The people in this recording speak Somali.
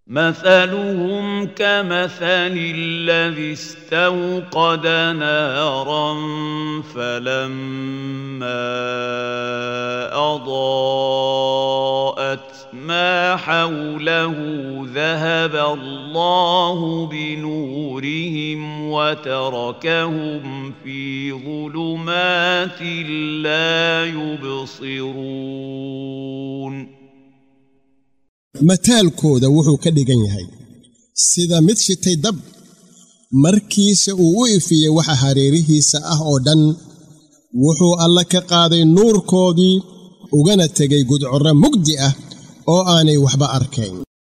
مثلهم كمثل الذي استوقد نارا فلما اضاءت ما حوله ذهب الله بنورهم وتركهم في ظلمات لا يبصرون mataalkooda wuxuu ka dhigan yahay sida mid shitay dab markiise uu u ifiyey waxa hareerihiisa ah oo dhan wuxuu alla ka qaaday nuurkoodii ugana tegay gudcorro mugdi ah oo aanay waxba arkayn